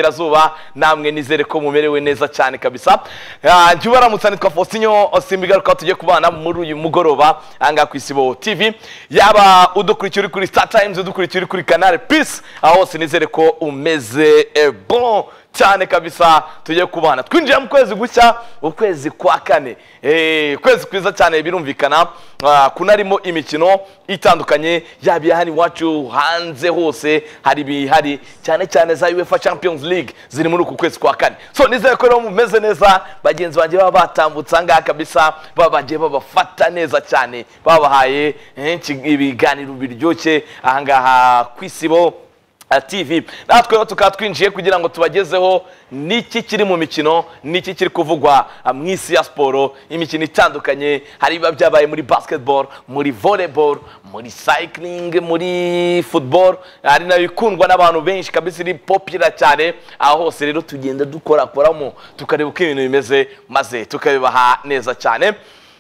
burengerazuba namwe nizere ko mumerewe neza cyane kabisa Ah, jya ubaramutsa nitwa fositinyo simbigaruka tujye kubana muri uyu mugoroba ahangaha ku isibo tv yaba udukurikiye uri kuri star times udukurikiye uri kuri canal peace aho hose nizere ko umeze eh, bon cyane kabisa tujye kubana twinjiye mu kwezi gushya ukwezi kwa kane Eh, ukwezi kwiza cyane birumvikana Ah, kunarimo imikino itandukanye yaba iya hano iwacu hanze hose hari ibihari cyane cyane za uefa champions league ziri muri uku kwezi kwa kane so nizere ko rero mumeze neza bagenzi banjye baba batambutse ahangaha kabisa baba bagiye babafata neza cyane babahaye eh, iki- ibiganiro biryoshye ahangaha ku isibo Ah, TV natwe rero tukaba twinjiye kugira ngo tubagezeho n'iki kiri mu mikino n'iki kiri kuvugwa ah, mu isi ya siporo imikino itandukanye hari ibiba byabaye muri basketball muri volleyball muri cycling muri football hari nayo ikundwa n'abantu benshi kabisa iri popira cyane aho hose rero tugenda dukorakoramo tukareba uko ibintu bimeze maze tukabibaha neza cyane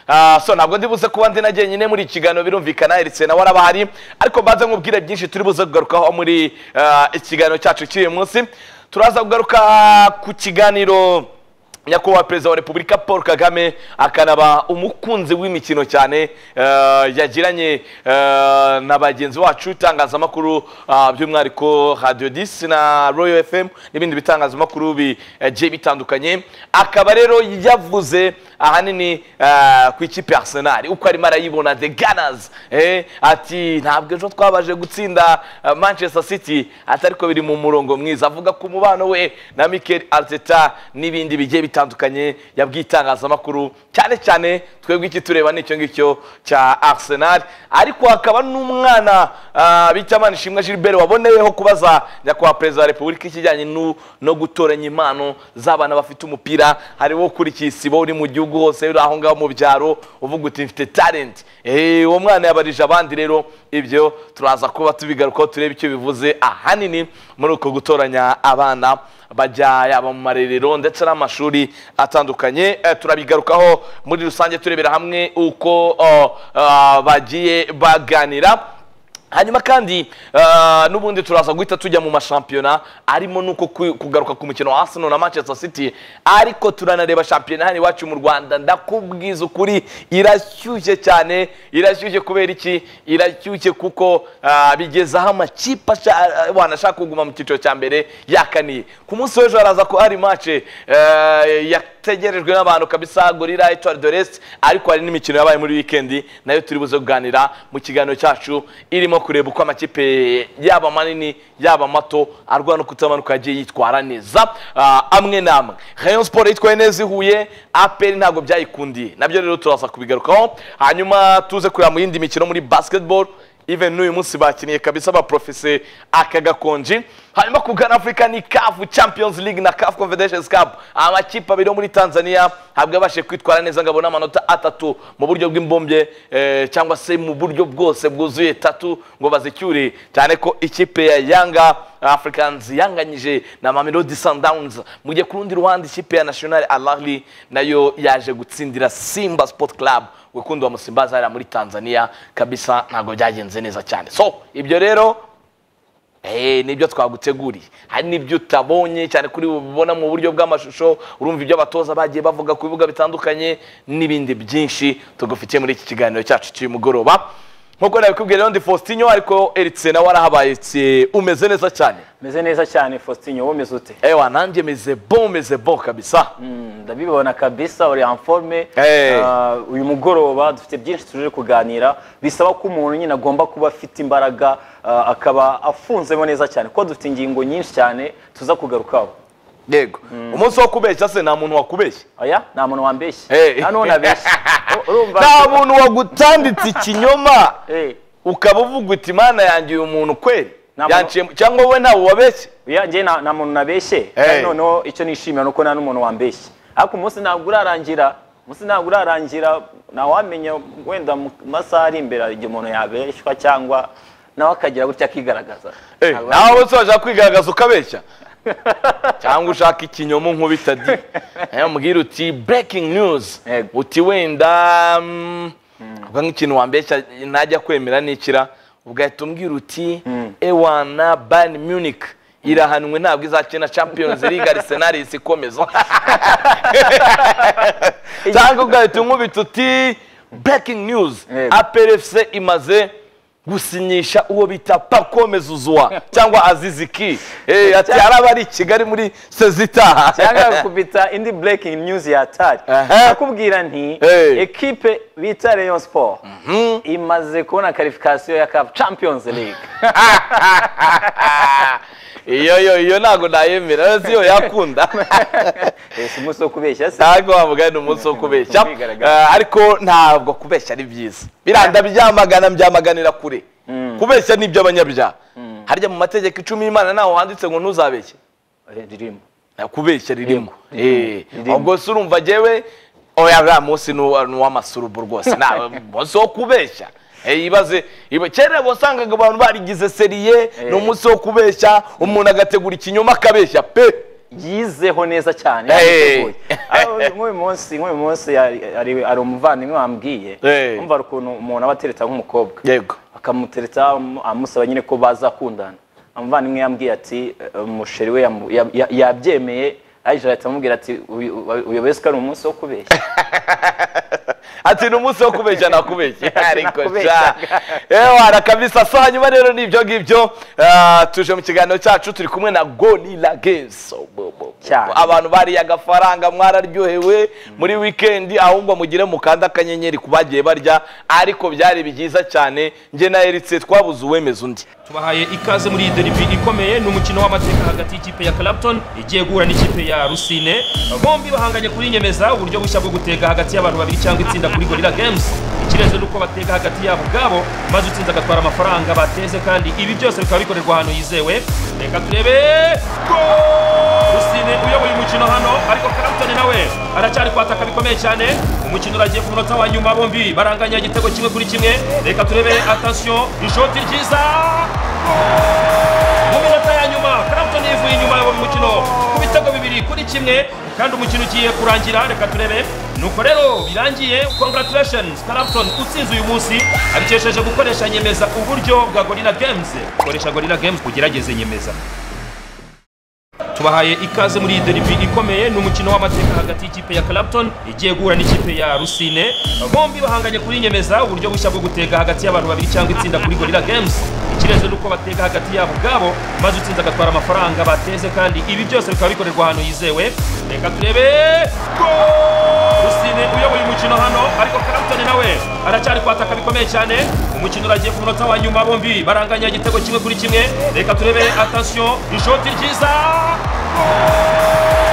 Ah, so ntabwo ndibuze kuba ndi na jyenyine muri iki kiganiro birumvikana erisena warabahari ariko mbanza nkubwire byinshi turi buze kugarukaho muri ah, ikiganiro cyacu cy'uyu munsi turaza kugaruka ku kiganiro nyakubahwa perezida wa repubulika paul kagame akanaba umukunzi w'imikino cyane ah, yagiranye ah, na bagenzi bacu itangazamakuru ah, by'umwihariko radio 10 na royal fm n'ibindi bitangazamakuru bigiye bitandukanye akaba rero yavuze ahanini ah, ku ikipe ya arsenal uko arimo arayibona the gunners eh, ati ntabwo ejo twabaje gutsinda ah, manchester city atariko biri mu murongo mwiza avuga ku mubano we na mikel arteta n'ibindi bigiye bitandukanye yabwiye itangazamakuru cyane cyane twebwe iki tureba ni icyo ngicyo cya arsenal ariko hakaba n'umwana ah, bita manishimwe gilbert waboneyeho kubaza nyakubahwa perezida wa repubulika ikijyanye nu- no gutoranya impano z'abana bafite umupira hari wo kuri kisibo uri mu gihugu hose uri aho ngaho mu byaro uvuga uti mfite talent Eh, uwo mwana yabarije abandi rero ibyo turaza kuba tubigarukaho turebe icyo bivuze ahanini muri uko gutoranya abana bajya yaba mu marerero ndetse n'amashuri atandukanye Eh, turabigarukaho muri rusange turebera hamwe uko oh, ah, bagiye baganira hanyuma kandi ah, n'ubundi turaza guhita tujya mu mashampiyona arimo nuko ku- kugaruka ku mukino wa arsenal na manchester city ariko turanareba shampiyona hano iwacu mu rwanda ndakubwiza ukuri irashyushye cyane irashyushye kubera iki irashyushye kuko ah, bigeze aho amakipe asha- ah, wanashaka kuguma mu cyiciro cya mbere yakaniye ku munsi w'ejo haraza ko hari mace eh, yategerejwe n'abantu kabisa gorira etoile de l'est ariko hari n'imikino yabaye muri wikendi nayo turi buze kuganira mu kiganiro cyacu irimo kureba uko amakipe yaba manini yaba mato arwana kutamanuka yagiye yitwara neza Ah, amwe n'amwe rayon sport yitwaye neza ihuye aperi ntabwo byayikundiye nabyo rero turaza kubigarukaho hanyuma tuze kureba mu yindi mikino muri basketball even n'uyu munsi bakiniye kabisa baprofese aka gakonji hanyuma kugana afurika ni kafu champions league na kafu confederations cup amakipe abiri yo muri tanzania ntabwo yabashije kwitwara neza ngo abone amanota atatu mu buryo bw'imbombye eh, cyangwa se mu buryo bwose bwuzuye tatu ngo bazicyure cyane ko ikipe ya yanga africans yanganyije na mamelodi sundowns mu gihe ku rundi ruhande ikipe ya national alahli nayo yaje gutsindira simba sport club wikundwa musimbazi hariya muri tanzania kabisa ntabwo byagenze neza cyane so ibyo rero Eh, nibyo twaguteguriye hari n'ibyo utabonye cyane kuri bubona mu buryo bw'amashusho urumva ibyo abatoza bagiye bavuga ku bibuga bitandukanye n'ibindi byinshi tugufitiye muri iki kiganiro cyacu cy'uyu mugoroba nk'uko nabikubwiye rero ndi faustinyo ariko eritse nawe arahabaye tse, umeze neza cyane meze neza cyane faustin wowe umeze ute ewa nanjye meze bo meze bo kabisa Mm, ndabibona kabisa uri anforme Hey. uyu mugoroba dufite byinshi tuje kuganira bisaba ko umuntu nyine agomba kuba afite imbaraga ah, akaba afunzemo neza cyane kuko dufite ingingo nyinshi cyane tuza kugarukaho yego umunsi wo kubeshya se nta muntu wakubeshye aya nta muntu wambeshye Hey. nta n'uwo nabeshye U- urumva nta muntu wagutanditse ikinyoma Hey, ukaba uvuga uti imana yangiye umuntu kweri Nta muntu- yanciyemo cyangwa wowe ntawe wabeshye ya njye nta nta muntu nabeshye Hey. kandi noneho icyo nishimira ni uko nta n'umuntu wambeshye ariko umunsi ntabwo urarangira umunsi ntabwo urarangira ntawamenya wenda mu masaha ari imbere hari igihe umuntu yabeshywa cyangwa nawe akagira gutya akigaragaza Eh, Ntabwo nawe wese washaka kwigaragaza ukabeshya cyangwa ushaka ikinyomo nkubita di Eh, mubwira uti breaking news Yego. uti wenda mm, uvuga nk'ikintu wambeshya ntajya kwemera nikira ugahita umbwira uti ewana bayern munich irahanwe ntabwo izakina champions league arsenal isi ikomeza cyangwa ugahita unkubita uti breaking news Yego. aperefuse imaze gusinyisha uwo bita pako mezuzwa cyangwa aziziki Eh, ati araba ari i kigali muri sezitaha cyangwa kubita indi breaking news yatari Aha. nakubwira nti Hey. ekipe bita Rayon Sport imaze kubona qualification ya Cup Champions League iyo yo iyo ntabwo nayemera rero si yo yakunda Eh, si umunsi wo kubeshya se ntabwo wavuga ni umunsi wo kubeshya Kwigaragaza. Eh, ariko ntabwo kubeshya ari byiza biranda byamagana byamaganira kure kubeshya ni iby'abanyabyaha harya mu mategeko icumi y'imana ntaho handitse ngo ntuzabeshye Eh, ririmo Eh, kubeshya ririmo Eh, ririmo. ubwo se urumva jewe oya buriya munsi ni uwa- ni uw'amasurubu rwose nta munsi wo kubeshya Eh, ibaze iba- kera wasangaga abantu barigize seriye ni umunsi wo kubeshya umuntu agategura ikinyoma akabeshya pe yizeho neza cyane Hey. yabiteguye. Ah, nk'uyu munsi nk'uyu munsi hari- hari hari umuvandimwe wambwiye Hey. umva hari ukuntu umuntu aba atereta nk'umukobwa yego akamutereta amu- amusaba nyine ko bazakundana umuvandimwe yambwiye ati eh, umusheri we yamu- ya- ya- yabyemeye aje ahita amubwira ati "Uyu- uyu- uyobewe ko ari umunsi wo kubeshya ati ni umunsi wo kubeshya nakubeshya ariko sha Nakubeshyaga. ewana kabisa so hanyuma rero ni ibyo ngibyo ah, tuje mu kiganiro cyacu turi kumwe na gorilla games Bo- bo- Cyane. abantu bariye agafaranga mwararyohewe muri wikendi ahubwo mugire mukanda akanyenyeri ku bagiye barya ariko byari byiza cyane njye na eritse twabuze uwemeza undi tubahaye ikaze muri iyi derivi ikomeye ni umukino w'amateka hagati y'ikipe ya Clapton igiye guhura n'ikipe ya Rusine bombi bahanganye kuri nyemeza uburyo bushya bwo gutega hagati y'abantu babiri cyangwa itsinda kuri Gorilla Games ikirenze ni uko batega hagati yabo ubwabo maze utsinze agatwara amafaranga bateze kandi ibi byose bikaba bikorerwa ahantu yizewe reka turebe gol Rusine uyoboye umukino hano ariko Clapton nawe aracyari kwataka bikomeye cyane umukino uragiye ku munota wa nyuma bombi baranganya igitego kimwe kuri kimwe reka turebe attention ishoti ryiza mu minota ya nyuma Clapton yivuye inyuma mu mukino ku bitego bibiri kuri kimwe kandi umukino ugiye kurangira reka turebe nuko rero birangiye congratulations Clapton utsinze uyu munsi abikesheje gukoresha nyemeza uburyo bwa Gorilla Games koresha Gorilla Games kugerageze nyemeza tubahaye ikaze muri iyi derivi ikomeye ni umukino w'amateka hagati y'ikipe ya Clapton igiye guhura n'ikipe ya Rusine bombi bahanganye kuri nyemeza uburyo bushya bwo gutega hagati y'abantu babiri cyangwa itsinda kuri Gorilla Games ikirenze ni uko batega hagati yabo ubwabo maze utsinze agatwara amafaranga bateze kandi ibi byose bikaba bikorerwa ahantu yizewe reka turebe gol Rusine uyoboye umukino hano ariko Clapton nawe aracyari kwataka bikomeye cyane umukino uragiye ku munota wa nyuma bombi baranganya igitego kimwe kuri kimwe reka turebe attention ishoti ryiza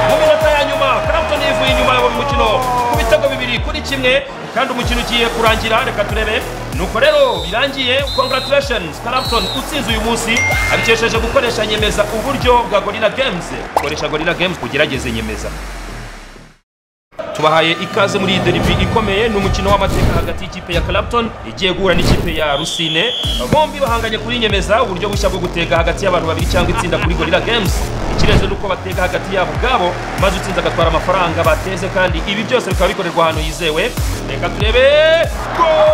mu minota ya nyuma Clapton yivuye inyuma mu mukino ku bitego bibiri kuri kimwe kandi umukino ugiye kurangira reka turebe nuko rero birangiye congratulations Clapton utsinze uyu munsi abikesheje gukoresha nyemeza uburyo bwa Gorilla Games koresha Gorilla Games kugerageze nyemeza tubahaye ikaze muri iyi derivi ikomeye ni umukino w'amateka hagati y'ikipe ya Clapton igiye guhura n'ikipe ya Rusine bombi bahanganye kuri nyemeza uburyo bushya bwo gutega hagati y'abantu babiri cyangwa itsinda kuri Gorilla Games ikirenze ni uko batega hagati yabo ubwabo maze utsinze agatwara amafaranga bateze kandi ibi byose bikaba bikorerwa ahantu yizewe reka turebe gol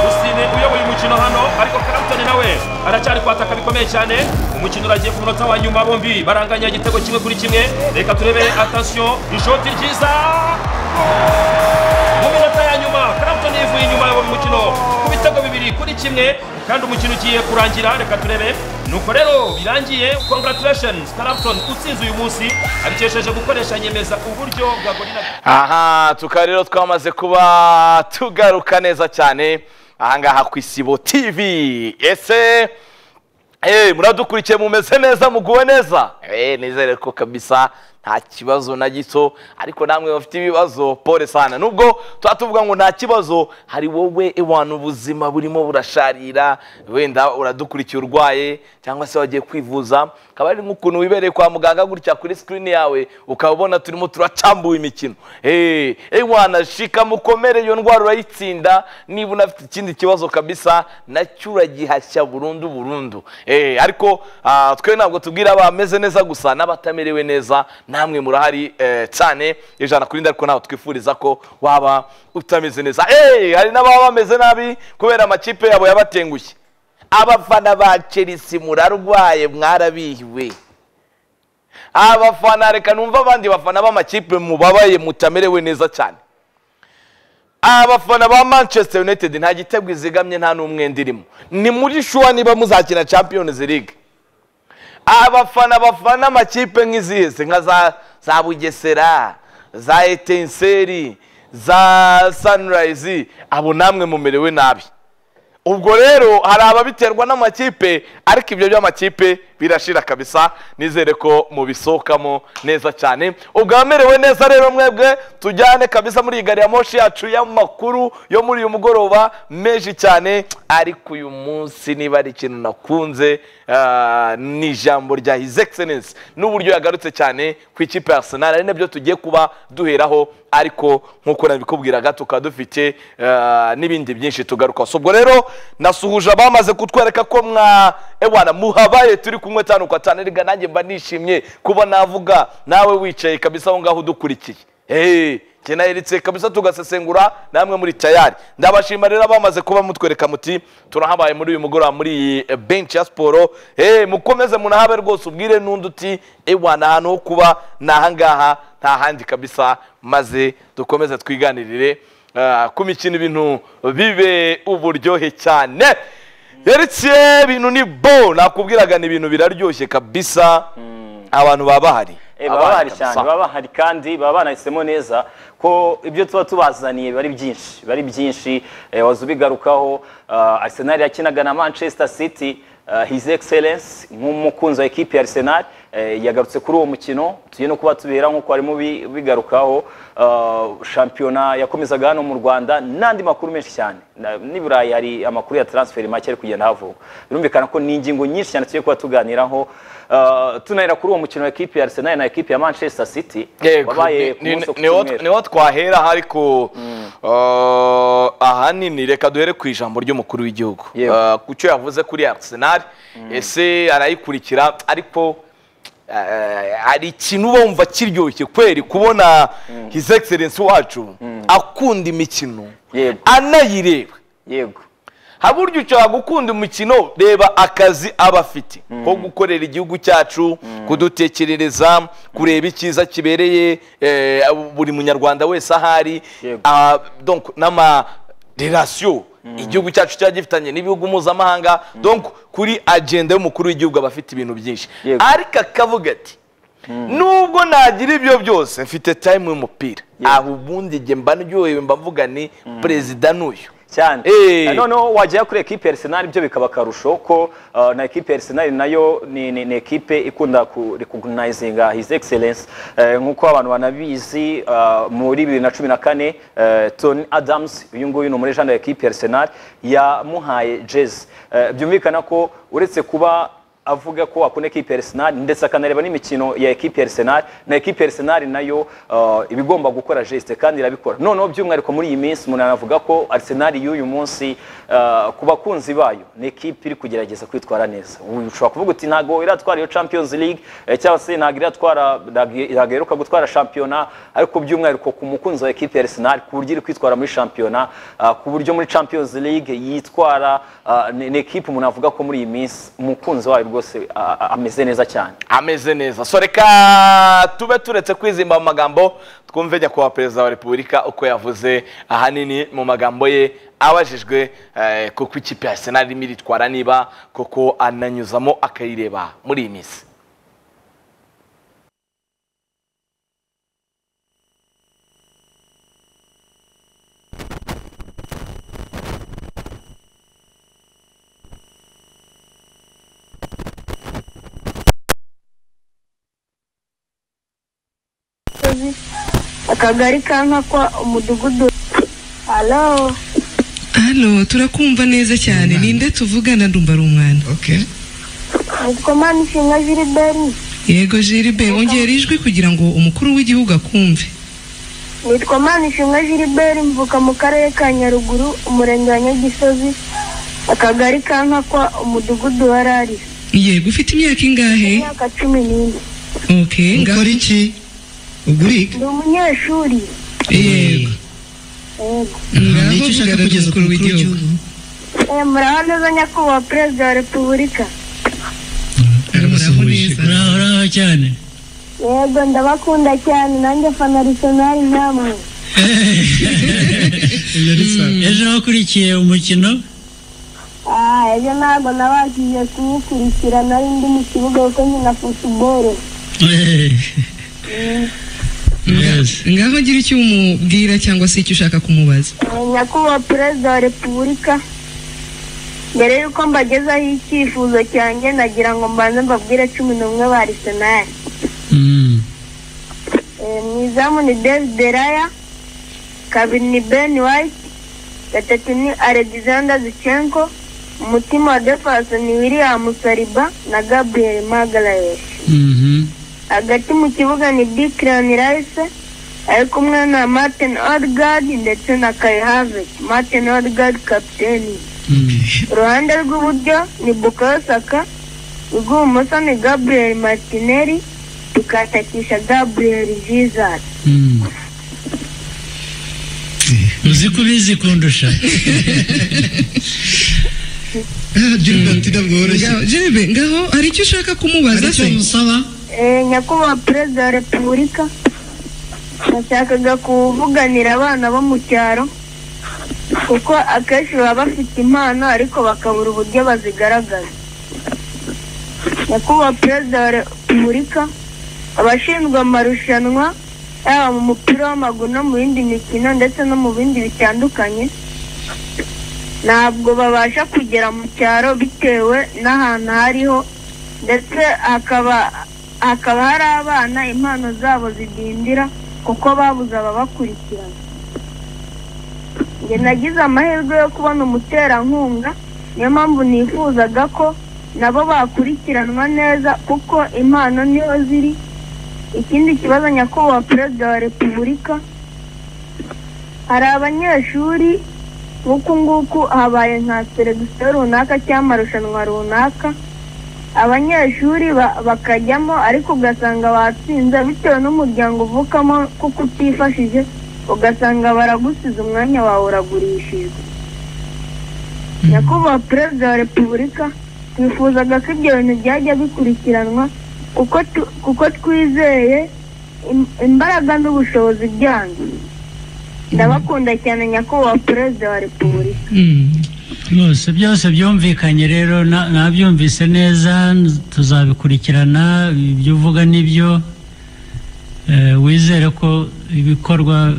Rusine uyoboye umukino hano ariko Clapton nawe aracyari kwataka bikomeye cyane umukino uragiye ku munota wa nyuma bombi baranganya igitego kimwe kuri kimwe reka turebe attention ishoti ryiza mu minota ya nyuma Clapton yivuye inyuma mu mukino ku bitego bibiri kuri kimwe kandi umukino ugiye kurangira reka turebe nuko rero birangiye congratulations Clapton utsinze uyu munsi abikesheje gukoresha nyemeza uburyo bwa Gorilla aha tukaba rero twamaze kuba tugaruka neza cyane ahangaha ku isibo tv ese eh, muradukurikiye mumeze neza muguwe neza Eh, nizere ko kabisa nta kibazo na gito ariko namwe bafite ibibazo pole sana nubwo tuba tuvuga ngo nta kibazo hari wowe ewana ubuzima burimo burasharira wenda uradukurikiye urwaye cyangwa se wagiye kwivuza akaba ari nk'ukuntu wibereye kwa muganga gutya kuri sikirini yawe ukaba ubona turimo turacambuwe imikino Eh, ewana shika mukomere iyo ndwara urayitsinda niba unafite ikindi kibazo kabisa nacyo uragihashya burundu burundu Eh, ariko ah, twe ntabwo tubwira abameze neza gusa n'abatamerewe neza namwe murahari eh, cyane ijana kuri ariko ntabwo twifuriza ko waba utameze neza Eh, hari n'ababa bameze nabi kubera amakipe yabo yabatengushye abafana ba chelsea murarwaye mwarabihiwe abafana reka numva abandi bafana b'amakipe mubabaye mutamerewe neza cyane abafana ba manchester united nta gitego izigamye nta n'umwenda irimo ni muri shuwa niba muzakina champions league abafana bafana amakipe nk'izihe se nka za za bugesera za etenseri za sunrise abo namwe mumerewe nabi ubwo rero hari ababiterwa n'amakipe ariko ibyo by'amakipe birashira kabisa nizere ko mubisohokamo neza cyane ubwo abamerewe neza rero mwebwe tujyane kabisa muri iyi gari ya moshi yacu y'amakuru yo muri uyu mugoroba menshi cyane ariko uyu munsi niba ari ikintu nakunze ah, ni ijambo rya his excellence n'uburyo yagarutse cyane ku ikipe ya arsenal ari nabyo tugiye kuba duheraho ariko nk'uko nabikubwiraga tukaba dufite ah, n'ibindi byinshi tugarukaho So, ubwo rero nasuhuje abamaze kutwereka ko mwa ewana muhabaye turi kumwe tanu kwa tanu erega nanjye mba nishimye kuba navuga nawe wicaye kabisa aho ngaho udukurikiye Hey, njye naheretse kabisa tugasesengura namwe muri tayari ndabashima rero abamaze kuba mutwereka muti turahabaye muri uyu mugoroba muri iyi eh, bench ya siporo hey, mukomeze munahabe rwose ubwire n'undi uti ewana ahantu ho kuba ni ahangaha nta handi kabisa maze dukomeze twiganirire Ah, ku mikino ibintu bibe uburyohe cyane yerekeye ibintu ni bo nakubwiraga ni ibintu biraryoshye kabisa abantu baba bahari Eh, baba bahari cyane baba bahari kandi baba banahisemo neza ko ibyo tuba tubazaniye bari byinshi bari byinshi eh, waza ubigarukaho ah, arsenal yakinaga na manchester city ah, his excellence nk'umukunzi wa ekipi ya arsenal eh, yagarutse kuri uwo mukino tugiye no kuba tubera nk'uko harimo bigarukaho ah, shampiyona yakomezaga hano mu rwanda n'andi makuru menshi cyane Na- n'i burayi hari amakuru ya transfer make ari kugenda havuka birumvikana ko ni ingingo nyinshi cyane tugiye kuba tuganiraho Ah, tunahera kuri uwo mukino wa ekipi ya arsenal na ekipi ya manchester city Yego, wabaye ni- ku munsi ni- wo ku niho cyumweru. niho twahera ariko eh, ahanini reka duhere ku ijambo ry'umukuru w'igihugu Yego. Eh, ku cyo yavuze kuri arsenal ese arayikurikira ariko eh, hari ikintu uba wumva kiryoshye kweri kubona his excellence wacu akunda imikino Yego. anayireba yego haba uburyo ushobora gukunda umukino reba akazi aba afite ko gukorera igihugu cyacu kudutekerereza kureba icyiza kibereye eh, buri munyarwanda wese ahari Yego. Ah, donc n'amarelasiyo igihugu cyacu cyaba gifitanye n'ibihugu mpuzamahanga donc kuri agenda y'umukuru w'igihugu aba afite ibintu byinshi Yego. ariko akavuga ati nubwo nagira ibyo byose mfite time y'umupira Yego. aho ubundi njye mba ndyohewe mba mvuga ni perezida n'uyu cyane Eh. Na noneho wajyayo kuri ekipi ya arsenal byo bikaba akarusho ko ah, na ekipi ya arsenal nayo ni, ni, ni ekipe ikunda ku recognizinga his excellence Eh, nk'uko abantu banabizi ah, muri bibiri na cumi na kane eh, tony adams uyu nguyu ni umurejani wa ekipi ya arsenal yamuhaye jezi Eh, byumvikana ko uretse kuba avuga ko akunda ekipe ya Arsenal ndetse akanareba n'imikino ya ekipe ya Arsenal na ekipe ya Arsenal nayo uh, iba igomba gukora geste kandi irabikora noneho by'umwihariko muri iyi minsi umuntu anavuga ko Arsenal y'uyu munsi uh, ku bakunzi bayo ni ekipe iri kugerageza kwitwara neza Ubu ushobora kuvuga uti ntago iratwara iyo Champions League eh, cyangwa se ntago iratwara ntago- ntago iheruka gutwara shampiyona ariko by'umwihariko ku mukunzi wa ekipe ya Arsenal ku buryo iri kwitwara muri shampiyona uh, ku buryo muri Champions League yitwara uh, ni ni ekipe umuntu avuga ko muri iyi minsi umukunzi wayo rwose ah, ah, ameze neza cyane ameze neza so reka tube turetse kwizimba mu magambo twumve nyakubahwa perezida wa repubulika uko yavuze ahanini mu magambo ye abajijwe eh, kuko ikipe ya arsenal irimo iritwara niba kuko ananyuzamo akayireba muri iyi minsi Musozi, akagari ka nkakwa umudugudu halo halo turakumva neza cyane ninde tuvugana ndumva ari umwana Okay. nitwa manishinga jiriberi yego jiribe wongera ijwi kugira ngo umukuru w'igihugu akumve nitwa manishinga jiriberi mvuka mu karere ka nyaruguru umurenge wa nyagisozi akagari ka nkakwa umudugudu wa rari yego ufite imyaka ingahe imyaka cumi n'ine okay ngaho- Ukora iki? Ugurika? ndi umunyeshuri yego Yego. ngaho Niki ushaka vugana kugeza ku n'umukuru w'igihugu w'igihugu? Eh, muraho neza nyakubahwa perezida wa repubulika muraho neza Uraho uraho cyane. yego ndabakunda cyane nanjye fana arsenal namwe ibyo ni sawa ejo wakurikiye umukino aha ejo ntabwo nabashije kuwukurikira nari ndi mu kibuga kuko nkina futuboro Yes. ngaho ngira icyo umubwira cyangwa se icyo ushaka kumubaza Eh, nyakubahwa perezida wa repubulika mbere y'uko mbagezaho icyifuzo cyanjye nagira ngo mbanze mbabwire cumi n'umwe ba arsenal Mm. Eh, mu izamu ni david deraya kabiri ni ben white gatatu ni alexander zichenko umutima wa defense ni william saliba na gabriel magalhaes Mhm. hagati mu kibuga ni Declan Rice ari kumwe na Martin Odegaard ndetse na Kai Havertz Martin Odegaard kapiteni Mm. uruhande rw'iburyo ni Bukayo Saka urw'ibumoso ni Gabriel Martinelli tukatakisha Gabriel Jesus Mm. uzi ko ubizi kundusha Ah, Gilbert ntabwo woroshye Ngaho- Gerbe ngaho hari icyo ushaka kumubaza hari icyo se musaba Eh, nyakubahwa perezida wa repubulika nashakaga kuvuganira abana bo mu cyaro kuko akenshi baba bafite impano ariko bakabura uburyo bazigaragaza nyakubahwa perezida wa repubulika abashinzwe amarushanwa yaba mu mupira w'amaguru no mu yindi mikino ndetse no mu bindi bitandukanye ntabwo babasha kugera mu cyaro bitewe n'ahantu hariho ndetse hakaba hakaba hari abana impano zabo zidindira kuko babuze ababakurikirana njye nagize amahirwe yo kubona umuterankunga niyo mpamvu nifuzaga ko nabo bakurikiranwa neza kuko impano niho ziri ikindi kibazo nyakubahwa perezida wa repubulika hari abanyeshuri nk'uku nguku habaye nka seregisiyo runaka cyangwa amarushanwa runaka abanyeshuri ba- bakajyamo ariko ugasanga batsinze bitewe n'umuryango uvukamo kuko utifashije ugasanga baragusize umwanya wawe uragurishijwe nyakubahwa perezida wa repubulika twifuzaga ko ibyo bintu byajya bikurikiranwa kuko tu- kuko twizeye im- imbaraga n'ubushobozi byanyu ndabakunda cyane nyakubahwa perezida wa repubulika Mm. rwose byose byumvikanye rero na- nabyumvise neza n- tuzabikurikirana ibyo uvuga n'ibyo Eh, wizere ko ibikorwa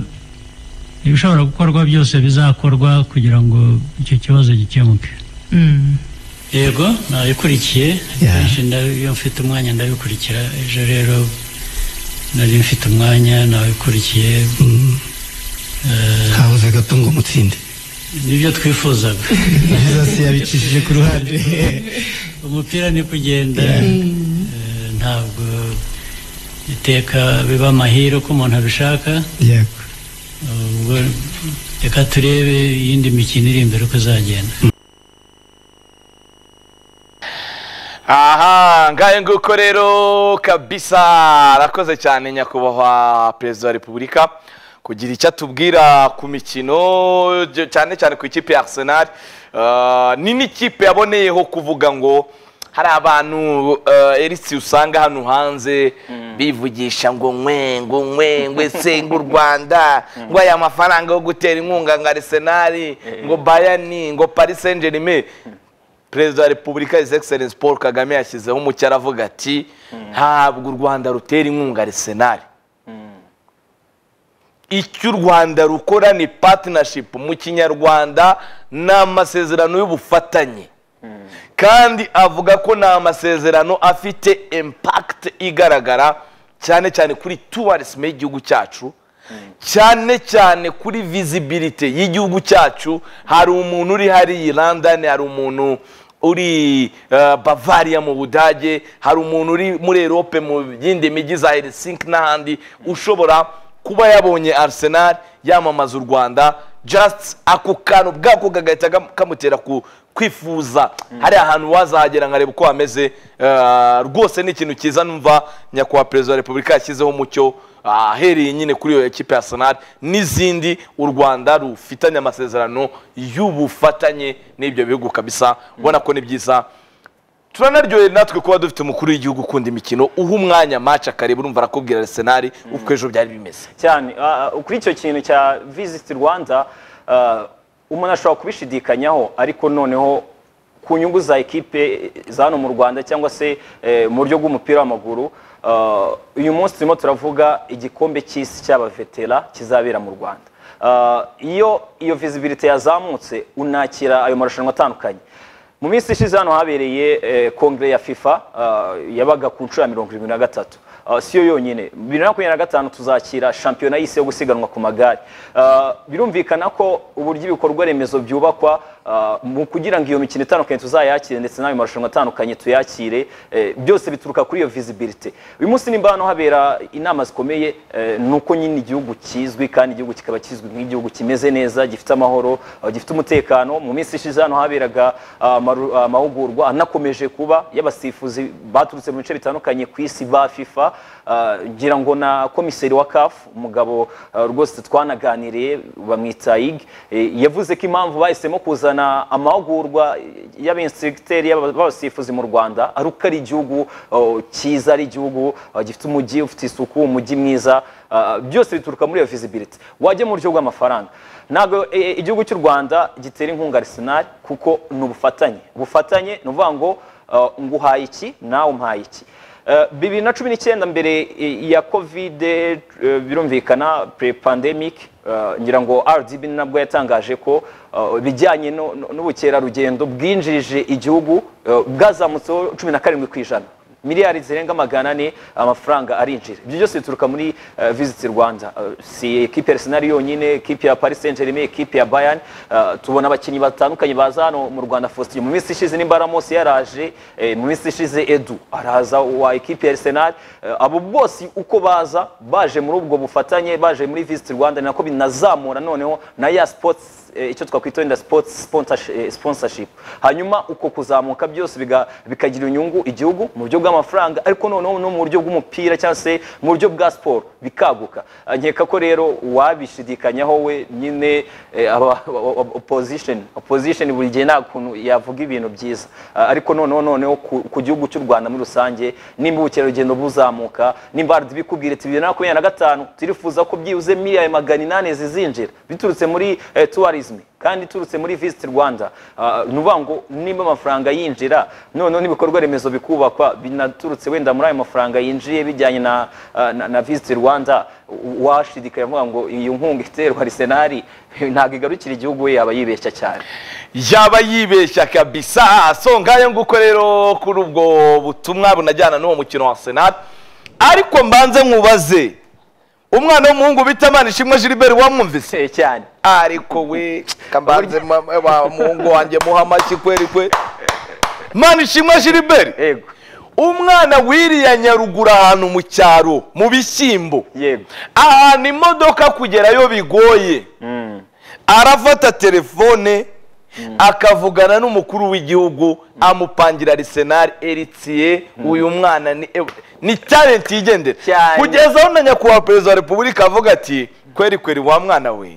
ibishobora gukorwa byose bizakorwa kugira ngo icyo kibazo gikemuke Mm. yego nabikurikiye akenshi ndabi- iyo mfite umwanya ndabikurikira ejo rero nari mfite umwanya nabikurikiye Eh, habuze gato ngo umutsinde nibyo twifuzaga jesus yabicishije ku ruhande umupira ni kugenda eh, ntabwo iteka biba amahire uko umuntu abishaka yego ubwo reka turebe iyindi mikino iri imbere uko izagenda aha ngayo nguko rero kabisa arakoze cyane nyakubahwa perezida wa repubulika kugira icyo atubwira ku mikino cy- cyane cyane ku ikipe ya arsenal Ah, ni n'ikipe yaboneyeho kuvuga ngo hari abantu eh, erisi usanga hano hanze bivugisha ngo ngwe ngo ngwe ngwe se ngo u rwanda ngo aya mafaranga yo gutera inkunga nka arsenal ngo bayani ngo paris saint germain perezida wa repubulika his excellence paul kagame yashyizeho umucyo aravuga ati ntabwo u rwanda rutera inkunga arisenali icyo u rwanda rukora ni patinashipu mu kinyarwanda ni amasezerano y'ubufatanye kandi avuga ko ni amasezerano afite impakiti igaragara cyane cyane kuri tuwarisime y'igihugu cyacu cyane cyane kuri visibility y'igihugu cyacu hari umuntu uri hariya i london hari umuntu uri eh, bavaria mu budage hari umuntu uri muri erope mu yindi mijyi za helsinki n'ahandi ushobora kuba yabonye arsenal yamamaza u rwanda just ako kantu bwako kagahita gam- kamutera ku kwifuza hari ahantu wazahagera nkareba uko hameze eh, rwose ni ikintu cyiza numva nyakubahwa perezida wa repubulika yashyizeho umucyo ahereye nyine kuri iyo ekipe ya Arsenal n'izindi u Rwanda rufitanye amasezerano y'ubufatanye n'ibyo bihugu kabisa ubona ko ni byiza turanaryoheye natwe kuba dufite umukuru w'igihugu ukunda imikino uha umwanya match akareba urumva arakubwira Arsenal uko ejo byari bimeze cyane ah, ah, kuri icyo kintu cya visit rwanda ah, umuntu ashobora kubishidikanyaho ariko noneho ku nyungu za ekipe za hano mu rwanda cyangwa se eh, mu buryo bw'umupira w'amaguru ah, uyu munsi turimo turavuga igikombe cy'isi cy'abavetera kizabera mu rwanda Ah, iyo iyo visibility yazamutse unakira ayo marushanwa atandukanye mu minsi ishize hano habereye eh, kongere ya fifa ah, yabaga ku nshuro ya mirongo irindwi na gatatu Ah, si yo yonyine bibiri na makumyabiri na gatanu tuzakira shampiyona y'isi yo gusiganwa ku magare Ah, birumvikana ko uburyo ibikorwa remezo byubakwa ah, mu kugira ngo iyo mikino itandukanye tuzayakire ndetse n'ayo marushanwa atandukanye tuyakire eh, byose bituruka kuri iyo visibility uyu munsi nimba hano habera inama zikomeye eh, ni uko nyine igihugu kizwi kandi igihugu kikaba kizwi nk'igihugu kimeze neza gifite amahoro ah, gifite umutekano mu minsi ishize hano haberaga ah, amaru- amahugurwa anakomeje kuba y'abasifuzi baturutse mu bice bitandukanye ku isi ba fifa ah, ngira ngo na komiseri wa kafu umugabo ah, rwose twanaganiriye bamwita ig yavuze ko impamvu bahisemo kuzana amahugurwa y'abensitigiteri y'abasifuzi mu rwanda ari uko ari igihugu oh, cyiza ari igihugu ah, gifite umujyi ufite isuku umujyi mwiza ah, byose bituruka muri iyo visibility wajya mu buryo bw'amafaranga ntabwo eh, igihugu cy'u rwanda gitera inkunga Arsenal kuko ni ubufatanye ubufatanye ni ukuvuga ngo uh, nguhaye iki nawe umpaye iki Eh, bibiri na cumi n'icyenda mbere eh, ya kovide eh, birumvikana pre pandemic eh, ngira ngo rdb nabwo yatangaje ko eh, ibijyanye no- no- n'ubukerarugendo bwinjirije igihugu eh, bwazamutseho cumi na karindwi ku ijana miliyari zirenga magana ane amafaranga arinjira ibyo byose bituruka muri uh, visit rwanda uh, si ekipe ya arsenal yonyine ekipe ya paris saint germain ekipe ya bayern uh, tubona abakinnyi batandukanye baza hano mu rwanda faustin mu minsi ishize nimbara mose yaraje eh, mu minsi ishize edu araza wa ekipe ya arsenal Eh, abo bose uko baza baje muri ubwo bufatanye baje muri visit rwanda ni nako binazamura noneho na ya sports eh, icyo twakwita wenda sports sponsorship, eh, sponsorship hanyuma uko kuzamuka byose biga- bikagira inyungu igihugu mu buryo bw'amafaranga ariko noneho no mu buryo bw'umupira cyangwa se mu buryo bwa siporo bikaguka Ah, nkeka ko rero wabishidikanyaho we nyine eh, aba- aba- aba- opposition opposition buri gihe nta kuntu yavuga ibintu byiza Ah, ariko noneho noneho ku ku gihugu cy'u rwanda muri rusange nimba ubukerarugendo buzamuka nimba rdi bikubwira ati bibiri na makumyabiri na gatanu turifuza ko byibuze miliyari magana inani zizinjira biturutse muri eh, tourism kandi iturutse muri visit rwanda Ah, ni ukuvuga ngo nimba amafaranga yinjira noneho n'ibikorwa remezo bikubakwa binaturutse wenda muri ayo mafaranga yinjiye bijyanye na, ah, na, na visit rwanda washidikanya avuga ngo iyo nkunga iterwa arisenari ntabwo igarukira igihugu we yaba yibeshya cyane yaba yibeshya kabisa so ngayo nguko rero kuri ubwo butumwa bunajyana n'uwo mukino wa senat ariko mbanze nkubaze umwana w'umuhungu bita manishimwe gilbert wamwumvise Eh, cyane ariko we kambanze mama- wa muhungu wanjye muha amashyi kweri kwe manishimwe gilbert yego umwana wiriya nyaruguru ahantu mu cyaro mu bishyimbo yego ahantu imodoka kugerayo bigoye arafata telefone akavugana n'umukuru w'igihugu amupangira arisenari eritiye uyu mwana ni eh, ni talenti yigendera Cyane. kugeza aho na nyakubahwa perezida wa repubulika avuga ati kweri kweri wa mwana we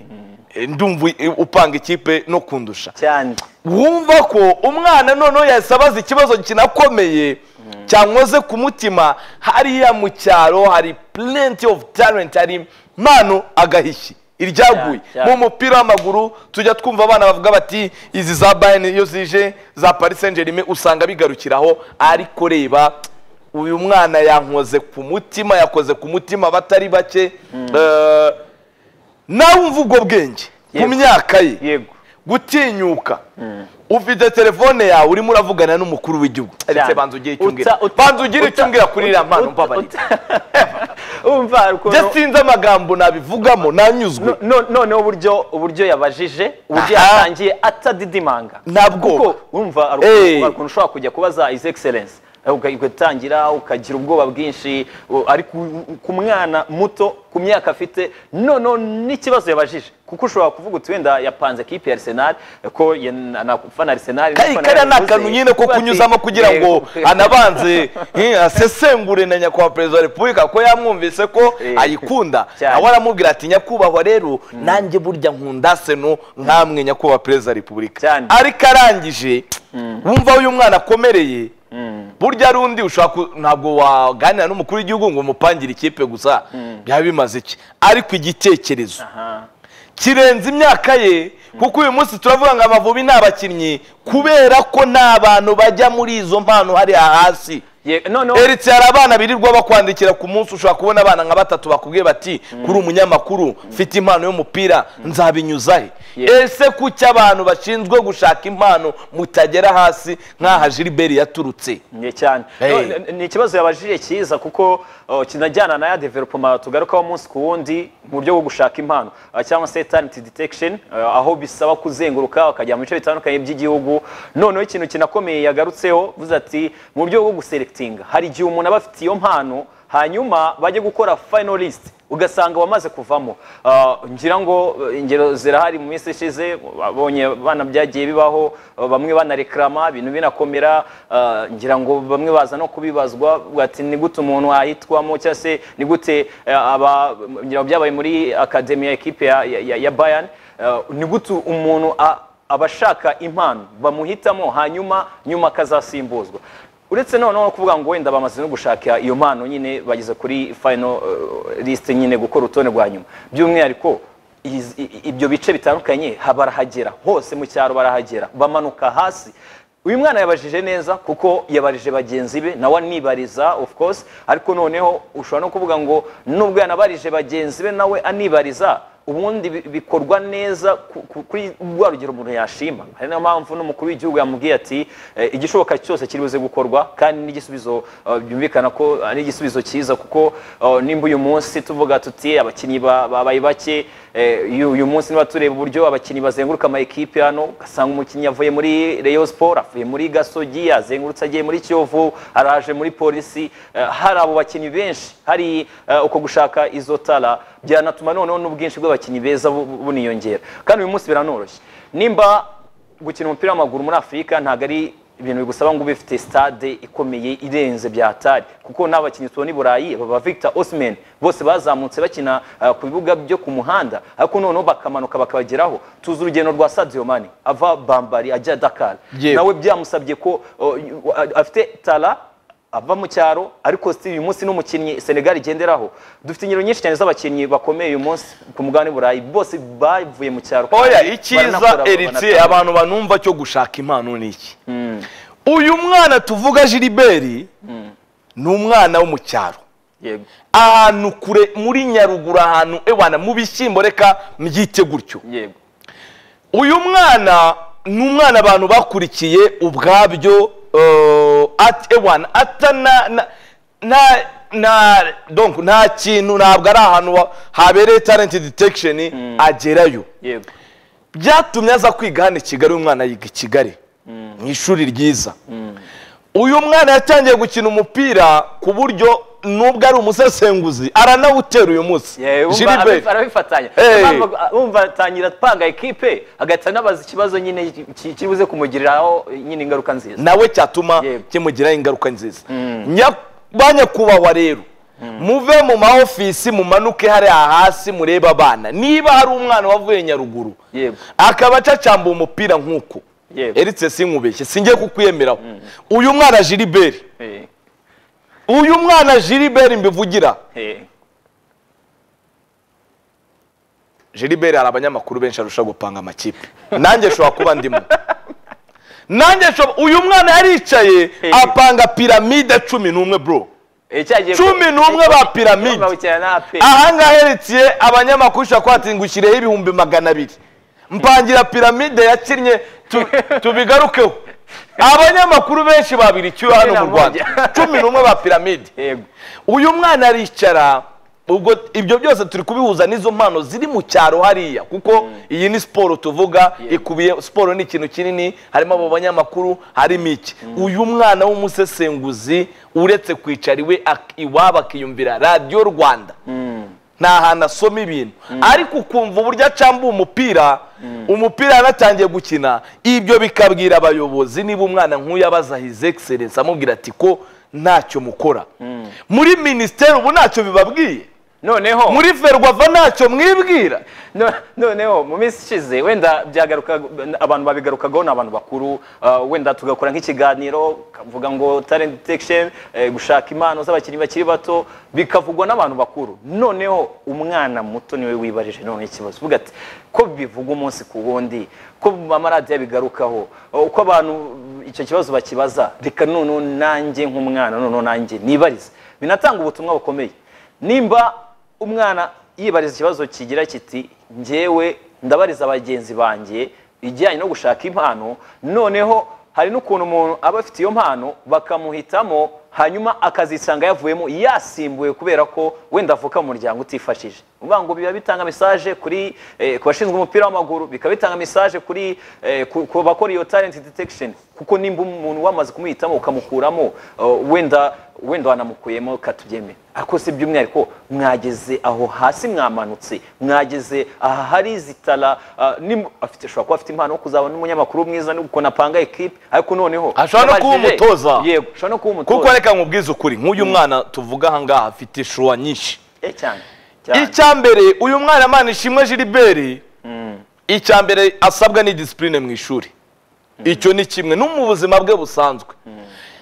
eh, ndumva eh, upanga ikipe no kundusha cyane wumva ko umwana noneho yasabaza ikibazo kinakomeye cyankoze ku mutima hariya mu cyaro hari plenty of talent hari impano agahishyi iryaguye Yeah, yeah. mu mupira w'amaguru tujya twumva abana bavuga bati izi za bayern iyo zije za paris saint germain usanga bigarukiraho ariko reba uyu mwana yankoze ku mutima yakoze ku mutima batari bake Eh, nawe umva ubwo bwenge ku Yego. myaka ye yego gutinyuka ufite telefone yawe urimo uravugana n'umukuru w'igihugu ndetse banza ugire icyo umbwira Uta- uta- banza ugire icyo uta- umbwira kuri iriya mpano uta- mbabarira uta- umva ukuntu- njye sinzi amagambo nabivugamo nanyuzwe no- no- noneho uburyo uburyo yabajije uburyo Aha. yatangiye atadidimanga Ntabwo. kuko umva hari Eh. ukuntu- hari ukuntu ushobora kujya kubaza izi excellence uga- ugatangira ukagira ubwoba bwinshi u- ariko u- ku mwana muto ku myaka afite noneho n'ikibazo yabajije kuko ushobora kuvuga uti wenda yapanze ekipe ya arsenal ko ye- na- na- fana arsenal kari kariya ni akantu nyine ko kunyuzamo kugira ngo anabanze eh, asesengure na nyakubahwa perezida wa repubulika ko yamwumvise ko Eh, ayikunda cyane. nawe aramubwira ati nyakubahwa rero nanjye burya nkunda seno nkamwe nyakubahwa perezida wa repubulika Cyane. ariko arangije wumva uyu mwana akomereye burya rundi ushobora ku- ntabwo waganira n'umukuru w'igihugu ngo umupangire ikipe gusa byaba bimaze iki ariko igitekerezo aha kirenze imyaka ye kuko uyu munsi turavuga ngo amavubi ni abakinnyi kubera ko nta bantu bajya muri izo mpano hariya hasi Ye- noneho Eretse hari abana birirwa bakwandikira ku munsi ushobora kubona abana nka batatu bakubwiye bati kuri umunyamakuru mfite impano y'umupira nzabinyuza he Yeah. ese kuki abantu bashinzwe gushaka impano mutagera hasi nk'aha Gilbert yaturutse Nye cyane Hey. No, n- ni ikibazo yabajije cyiza kuko uh, kinajyana na ya development tugarukaho umunsi ku wundi mu buryo bwo gushaka impano Uh, cyangwa se talent detection uh, aho bisaba kuzenguruka ukajya mu bice bitandukanye by'igihugu noneho ikintu kinakomeye yagarutseho vuze ati mu buryo bwo guselectinga hari igihe umuntu aba afite iyo mpano hanyuma bajye gukora final list ugasanga wamaze kuvamo Uh, ngira ngo uh, ingero zirahari mu minsi ishize babonye bana byagiye bibaho uh, bamwe banarekrama ibintu binakomera uh, ngira ngo bamwe baza no kubibazwa bavuga ati ni gute umuntu ahitwamo cyangwa se ni gute uh, aba ngira ngo byabaye muri akademi ya ekipe ya, ya, ya- ya bayani uh, ni gute umuntu a- aba ashaka impano bamuhitamo hanyuma nyuma akazasimbuzwa uretse noneho no kuvuga ngo wenda bamaze no gushaka iyo mpano nyine bageze kuri final uh, list nyine gukora urutonde rwa nyuma by'umwihariko iz- i- i- ibyo bice bitandukanye ha- barahagera hose mu cyaro barahagera bamanuka hasi uyu mwana yabajije neza kuko yabarije bagenzi be nawe anibariza of course ariko noneho ushobora no kuvuga ngo nubwo yanabarije bagenzi be nawe anibariza ubundi bi- bikorwa neza ku- ku- kuri rwa rugero umuntu yashima hari niyo mpamvu n'umukuru w'igihugu yamubwiye ati eh, igishoboka cyose kiri buze gukorwa kandi n'igisubizo eh, byumvikana ko ari igisubizo cyiza kuko eh, nimba uyu munsi tuvuga tuti abakinnyi ba- babaye bake eh, uyu uyu munsi niba tureba uburyo abakinnyi bazenguruka ama ekipe hano ugasanga umukinnyi avuye muri Rayon Sport avuye muri Gasogi azengurutse agiye muri Kiyovu araje muri polisi eh, hari abo bakinnyi benshi hari eh, uko gushaka izo tara byanatuma noneho n'ubwinshi bw'abakinnyi beza bu- bu- buniyongera kandi uyu munsi biranoroshye nimba gukina umupira w'amaguru muri afurika ntabwo ari ibintu bigusaba ngo ube ufite stade ikomeye irenze byatari kuko n'abakinnyi tubona i burayi baba victor osman bose bazamutse bakina eh, ku bibuga byo ku muhanda ariko noneho bakamanuka bakabageraho tuzi urugendo rwa sadio mane ava bambari ajya dakar Yewe. nawe byamusabye ko oh, y- a- afite tara ava mu cyaro ariko si uyu munsi n'umukinnyi senegali igenderaho dufite ingero nyinshi cyane z'abakinnyi bakomeye uyu munsi ku mugabane w'uburayi bose bavuye mu cyaro oya kandi baranakora, icyiza eritse banatanga. abantu banumva cyo gushaka impano ni iki uyu mwana tuvuga Gilbert ni umwana wo mu cyaro yego ahantu kure muri nyaruguru ahantu ewana mu bishyimbo reka mbyite gutyo yego uyu mwana ni umwana abantu bakurikiye ubwabyo eh, at ewana ata na na na na donc nta kintu ntabwo ari ahantu wa- habereye talent detection agerayo yego byatumye aza kwiga hano i kigali uyu mwana yiga i kigali mu ishuri ryiza uyu mwana yatangiye gukina umupira ku buryo nubwo ari umusesenguzi aranawutera uyu munsi Yeah, wumva Gilbert. arabi- arabifatanya Hey. Mpamvu- wumva atangira atanga ekipe agahita anabaza ikibazo nyine ki- kibuze kumugiriraho nyine ingaruka nziza nawe cyatuma Yego. kimugiraho ingaruka nziza Nya- ba nyakubahwa rero muve mu maofisi mumanuke hariya hasi murebe abana niba hari umwana wavuye nyaruguru Yego. akaba acacamba umupira nk'uko Yego. eritse sinkubeshye singiye kukwiyemeraho uyu mwana Gilbert Eh, uyu mwana Gilbert mbivugira eh, Gilbert hari abanyamakuru benshi arusha gupanga amakipe nanjye nshobora kuba ndimo nanjye nshobora uyu mwana yaricaye Hey. apanga piramide cumi n'umwe bro eh, cyagiye- Cumi n'umwe ba piramide. Bawukina na APR. ahangaha heretiye abanyamakuru ushobora kuba ati ngushyireho ibihumbi magana abiri mpangira piramide yakinnye tu- tubigarukeho abanyamakuru benshi babiri icyuya hano mu rwanda cumi n'umwe ba piramide Yego. uyu mwana aricara ubwo ibyo byose turi kubihuza n'izo mpano ziri mu cyaro hariya kuko iyi ni siporo tuvuga ikubiye siporo ni ikintu kinini harimo abo banyamakuru harimo iki uyu mwana w'umusesenguzi uretse kwicara iwe ak- iwabo akiyumvira radiyo rwanda ni ahantu asoma ibintu ariko ukumva uburyo acambuye umupira umupira yanatangiye gukina ibyo bikabwira abayobozi niba umwana nk'uyu abaza his excellence amubwira ati ko ntacyo mukora muri minisiteri ubu ntacyo bibabwiye noneho muri ferwafa ntacyo mwibwira No- noneho mu minsi ishize wenda byagaruka abantu babigarukagaho ni abantu bakuru ah, wenda tugakora nk'ikiganiro kavuga ngo talent detection eh, gushaka impano z'abakinnyi bakiri bato bikavugwa n'abantu bakuru noneho umwana muto niwe wibarije none ikibazo uvuga ati ko bivugwa umunsi ku wundi ko amaradiyo abigarukaho oh, ko abantu icyo kibazo bakibaza reka noneho nanjye nk'umwana noneho nanjye nibarize binatanga ubutumwa bukomeye nimba umwana yibariza ikibazo kigira kiti njyewe ndabariza bagenzi banjye ijyanye no gushaka impano noneho hari n'ukuntu umuntu aba afite iyo mpano bakamuhitamo hanyuma akazisanga yavuyemo yasimbuwe kubera ko wenda avuka mu muryango utifashije uvuga ngo biba bitanga mesaje kuri eh, ku bashinzwe umupira w'amaguru bikaba bitanga mesaje kuri eh, ku ku bakora iyo talent detection kuko nimba umuntu wamaze kumuhitamo ukamukuramo uh, wenda wenda wanamukuyemo katubyeme ariko si by'umwihariko mwageze aho hasi mwamanutse mwageze aha hari zitara ah, nim- afite ashobora kuba afite impano yo kuzaba n'umunyamakuru mwiza n'ukuntu apanga ekipe ariko noneho Ashobora no kuba yabajije- umutoza. yego ashobora no kuba umutoza kuko reka nkubwize ukuri nk'uyu mwana tuvuga ahangaha afite ishuwa nyinshi Eh, cyane cyane icya mbere uyu mwana mana ishimwe jiliberi icya mbere asabwa ni disipurine mu ishuri icyo ni kimwe no mu buzima bwe busanzwe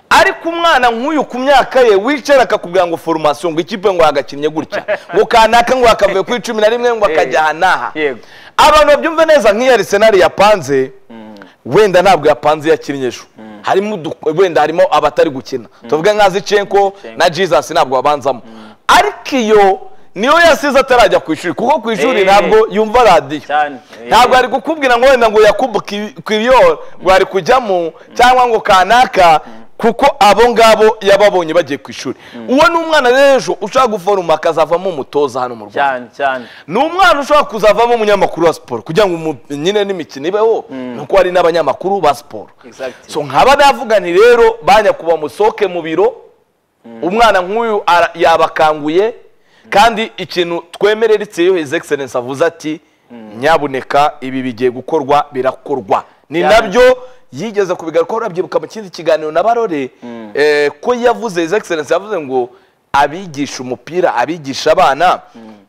ariko umwana nk'uyu ku myaka ye wicara akakubwira ngo foromasiyo ngo ikipe ngo yagakinnye gutya ngo kanaka ngo yakavuye ku icumi na rimwe ngo akajya aha n'aha Yego. abantu babyumve neza nk'iyo arisenali yapanze wenda ntabwo yapanze iyo akinnye ejo harimo udu- wenda harimo abatari gukina tuvuge nka zicenko na jesus ntabwo babanzamo ariko iyo niyo yasize atarajya ku ishuri kuko ku ishuri Eh. ntabwo yumva radiyo cyane Eh, ntabwo ari gukubwira ngo wenda ngo yakubu kwiyoro ngo ari kujyamo cyangwa ngo kanaka kuko abo ngabo yababonye bagiye ku ishuri uwo ni umwana rero ejo ushaka guforoma akazavamo umutoza hano mu rwanda cyane cyane ni umwana ushobora kuzavamo umunyamakuru wa siporo kugira ngo umu- nyine n'imikino ibeho nuko hari n'abanyamakuru ba siporo Exactly. so nkaba navuga nti rero ba nyakubahwa musohoke mu biro umwana nk'uyu ara- yabakanguye kandi ikintu twemerera iyo his excellence avuze ati nyabuneka ibi bigiye gukorwa birakorwa ni Cyane. nabyo yigeze kubigarukaho urabyibuka mu kindi kiganiro na barore eh, ko yavuze his excellence yavuze ngo abigisha umupira abigisha abana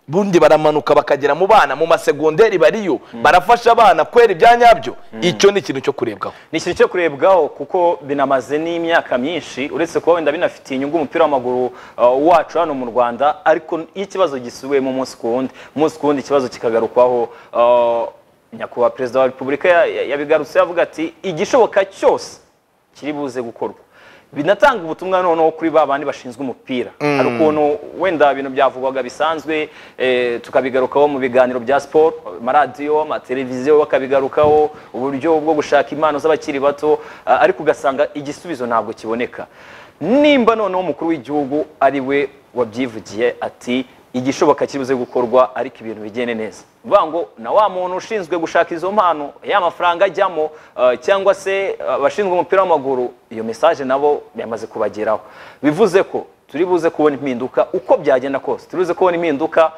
bundi baramanuka bakagera mu bana mu masegonderi bariyo barafasha abana kwera ibyanyabyo icyo ni ikintu cyo kurebwaho ni ikintu cyo kurebwaho kuko binamaze n'imyaka myinshi uretse kuba wenda binafitiye inyungu umupira w'amaguru uh, wacu hano mu rwanda ariko iyo ikibazo gisubiwemo umunsi ku wundi umunsi ku wundi ikibazo kikagarukwaho uh, nyakubahwa perezida wa repubulika ya- ya- yabigarutse yavuga ati igishoboka cyose kiri buze gukorwa binatanga ubutumwa noneho kuri ba bandi bashinzwe umupira hari ukuntu wenda ibintu byavugwaga bisanzwe eh, tukabigarukaho mu biganiro bya siporo amaradiyo amateleviziyo bakabigarukaho uburyo bwo gushaka impano z'abakiri bato ah, ariko ugasanga igisubizo ntabwo kiboneka nimba noneho umukuru w'igihugu ari we wabyivugiye ati igishoboka kibuze gukorwa ariko ibintu bigende neza bivuga ngo na wa muntu ushinzwe gushaka izo mpano ya mafaranga ajyamo eh, cyangwa se eh, abashinzwe umupira w'amaguru iyo mesaje nabo yamaze kubageraho bivuze ko turi buze kubona impinduka uko byagenda kose turi buze kubona impinduka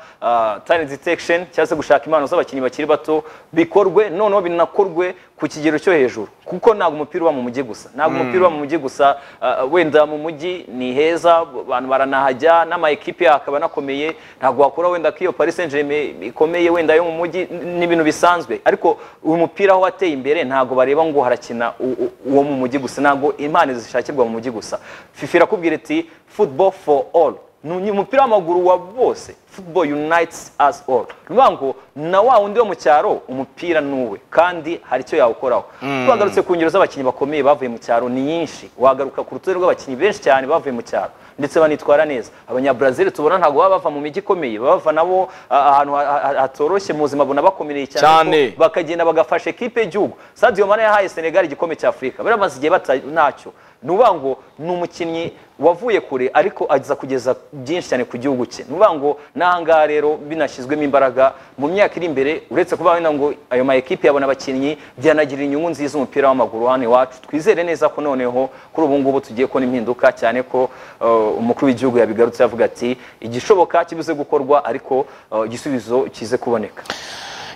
talent detection cyangwa se gushaka impano z'abakinnyi bakiri bato bikorwe noneho binakorwe ku kigero cyo hejuru kuko ntabwo umupira uba mu mujyi gusa ntabwo umupira uba mu mujyi gusa ah, wenda mu mujyi ni heza abantu baranahajya n'ama ekipe akaba anakomeye ntabwo wakora wenda ko iyo Paris Saint Germain ikomeye wenda yo mu mujyi n- n'ibintu bisanzwe ariko uyu mupira aho wateye imbere ntabwo bareba ngo harakina u- u- uwo mu mujyi gusa ntabwo impano zishakirwa mu mujyi gusa FIFA irakubwira iti football for all ni umupira w'amaguru wa bose football unites us all bivuga ngo na wa wundi wo mu cyaro umupira ni uwe kandi hari icyo yawukoraho twagarutse ku ngero z'abakinnyi bakomeye bavuye mu cyaro ni nyinshi wagaruka ku rutonde rw'abakinnyi benshi cyane bavuye mu cyaro ndetse banitwara neza abanyabrazil tubona ntabwo baba bava mu mijyi ikomeye baba bava nabo ah, ahantu ha- ha- hatoroshye mu buzima bunabakomereye cyane Cyane. kuko bakagenda bagafasha ekipe y'igihugu Sadio Mane yahaye Senegal igikombe cya Afurika baramaze igihe bata ntacyo ni ukuvuga ngo ni umukinnyi wavuye kure ariko ageza kugeza byinshi cyane ku gihugu cye ni ukuvuga ngo n'ahangaha rero binashyizwemo imbaraga mu myaka iri imbere uretse kuba wenda ngo ayo ma ekipe yabona abakinnyi byanagirira inyungu nziza umupira w'amaguru hano iwacu twizere neza ko noneho kuri ubu ngubu tugiye kubona impinduka cyane ko uh, umukuru w'igihugu yabigarutse avuga ati igishoboka kibuze gukorwa ariko uh, igisubizo kize kuboneka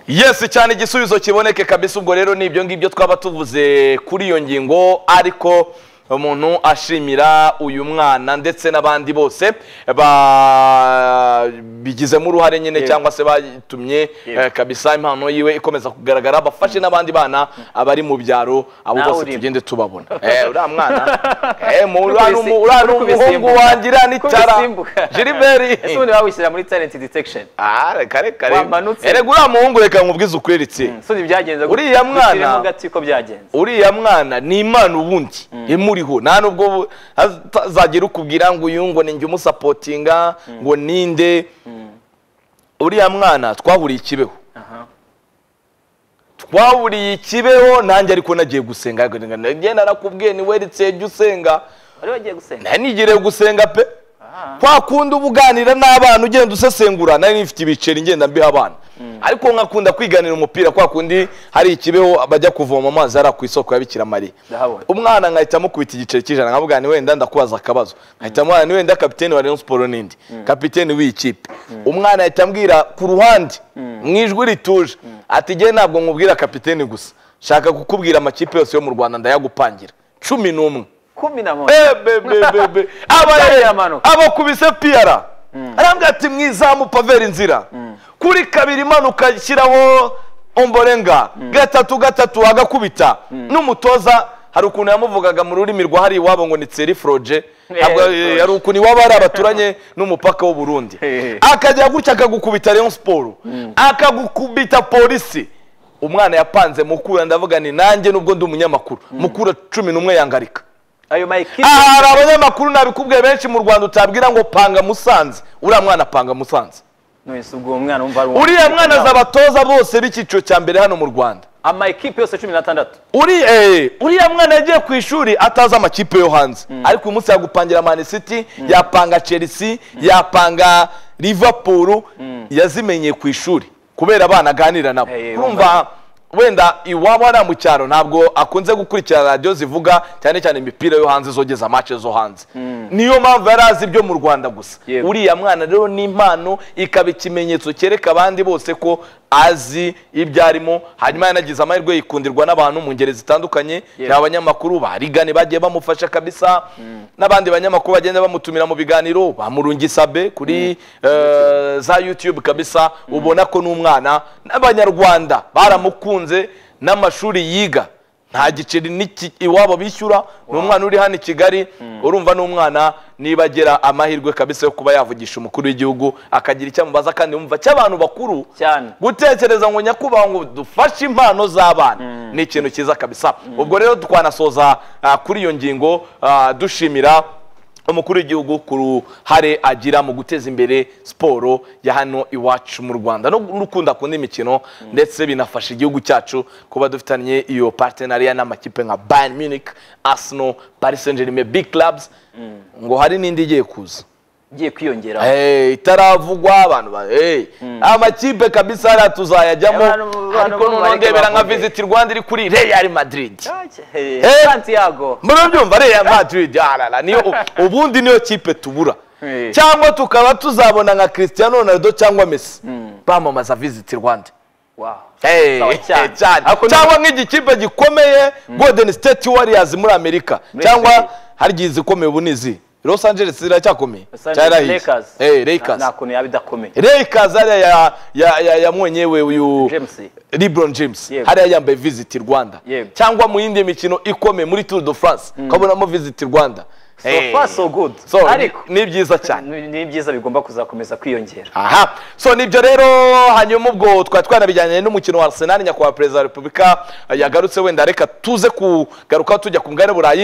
yes cyane igisubizo kiboneke kabisa ubwo rero ni ibyo ngibyo twaba tuvuze kuri iyo ngingo ariko umuntu ashimira uyu mwana ndetse n'abandi bose ba- bigizemo uruhare nyine Yego. cyangwa se batumye Yego. eh, kabisa impano yiwe ikomeza kugaragara bafashe n'abandi bana abari mu byaro abo Nawe bose urimo. tugende tubabona Eh, uriya mwana eh, mu- Uri uriya ni kubisi- umu- uriya ni uri umuhungu kubisimbuka. wangira n'icara Kubisimbuka. ese Gilbert ubundi wawishyira muri talent detection Ah, reka reka Wamanutse. erega uriya muhungu reka nkubwize ukuri ritsi so ntibyagenze gutya. Uriya mwana- Dushyiremo gati uko byagenze uriya mwana ni imana ubundi imuriho nta nubwo bu- azagira ukubwira ngo uyu ngo ninjye umusapotinga ngo ninde uriya mwana twahuriye ikibeho Aha. twahuriye ikibeho nanjye ariko nagiye gusenga nagiye narakubwiye ni weretse jya usenga wari wagiye gusenga nanigerewe gusenga pe Ah. kwa kundi uba uganira n'abana ugenda usesengura nari nifite ibiceri ngenda mbiha abana ariko nkakunda kwiganira umupira kwa kundi hari ikibeho bajya kuvoma amazi ari ku isoko ya Bikira Mariya Ndahabona. umwana nkahita mukubita igiceri cy'ijana nkavuga ni wenda ndakubaza akabazo nkahita mwana ni wenda kapiteni wa Rayon Sports n'indi kapiteni w'iyi kipe umwana ahita ambwira ku ruhande mu ijwi rituje ati njye ntabwo nkubwira kapiteni gusa shaka kukubwira amakipe yose yo mu Rwanda ndayagupangira cumi n'umwe kumi na moya bebebebebe Byabereye amanuka. abakubise piyara arambwira ati mwizamu paveri inzira kuri kabiri imanuka shyiraho omborenga gatatu gatatu agakubita n'umutoza hari ukuntu yamuvugaga mu rurimi rwa hari iwabo ngo ni tseri foroje ntabwo Foroje. hari ukuntu iwabo ari abaturanye n'umupaka w'u Burundi Hehe. akajya gutya akagukubita Rayon Sport akagukubita polisi umwana yapanze mukura ndavuga ni nanjye nubwo ndi umunyamakuru mukura cumi n'umwe yangarika ayo mayikiri aha hari abanyamakuru nabikubwiye benshi mu rwanda utabwira ngo panga musanze uriya mwana panga musanze nonese ubwo uwo mwana wumva ari uwo- uriya mwana azabatoza bose b'icyiciro cya mbere hano mu rwanda amakipe yose cumi n'atandatu Uri- eh, uriya mwana yagiye ku ishuri atazi amakipe yo hanze ariko uyu munsi yagupangira mani city yapanga chelsea yapanga liverpool yazimenyeye ku ishuri kubera abana aganira nabo Eh, urumva wenda iwabo hariya mu cyaro ntabwo akunze gukurikira radiyo zivuga cyane cyane imipira yo hanze zogeza match zo hanze niyo mpamvu yari azi ibyo mu rwanda gusa Yego. uriya mwana rero ni impano ikaba ikimenyetso cyereka abandi bose ko azi ibyo arimo hanyuma yanagize amahirwe yikundirwa n'abantu mu ngeri zitandukanye Yego. ni abanyamakuru ba rigane bagiye bamufasha kabisa n'abandi banyamakuru bagenda bamutumira mu biganiro bamurungisabe kuri eh, za youtube kabisa ubona ko n'umwana n'abanyarwanda baramukunze n'amashuri yiga nta giceri n'iki iwabo bishyura ni umwana uri hano i kigali urumva n'umwana niba agira amahirwe kabisa yo kuba yavugisha umukuru w'igihugu akagira icyo amubaza kandi wumva cy'abantu bakuru Cyane. gutekereza ngo nyakubahwa ngo dufashe impano z'abana ni ikintu cyiza kabisa ubwo rero twanasoza ah, kuri iyo ngingo ah, dushimira umukuru w'igihugu ku ruhare agira mu guteza imbere siporo ya hano iwacu mu rwanda no gukunda kundi imikino ndetse binafasha igihugu cyacu kuba dufitanye iyo partenariya n'amakipe nka bayern munich arsenal paris saint germain big clubs ngo hari n'indi igiye kuza igiye kwiyongera Eh, itaravugwa abantu ba eh, amakipe kabisa hariya tuzayajyamo Abantu- abantu ariko bo noneho bareke ndebera nka bavuge. visit rwanda iri kuri real madrid Hey, Eh. santiago murabyumva real madrid arara niyo u- ubundi niyo kipe tubura Eh. cyangwa tukaba tuzabona nka cristiano ronaldo cyangwa messi bamamaza visit rwanda wow. Eh, Sawa eh, cyane. cyane. Ariko ni- cyangwa nk'igikipe gikomeye golden state warriors muri amerika Muri cyangwa Amerika. hari igihe zikomeye ubu nizi los angeles iracyakomeye Santiago cyarahiye Lakers. Eh, lakers Nta- nta kuntu yaba idakomeye Lakers hariya ya ya ya ya mwenyewe uyu James. LeBron James Yego. hariya yambaye visit Rwanda Yego. cyangwa mu yindi mikino ikomeye muri Tour de France kabonamo visit Rwanda so Eh. far so good So, ni- ariko ni byiza cyane ni ni byiza bigomba kuzakomeza kwiyongera aha so nibyo rero hanyuma ubwo twari twanabijyanye n'umukino wa Arsenal nyakubahwa perezida wa repubulika yagarutse wenda reka tuze kugaruka tujya ku mugabane burayi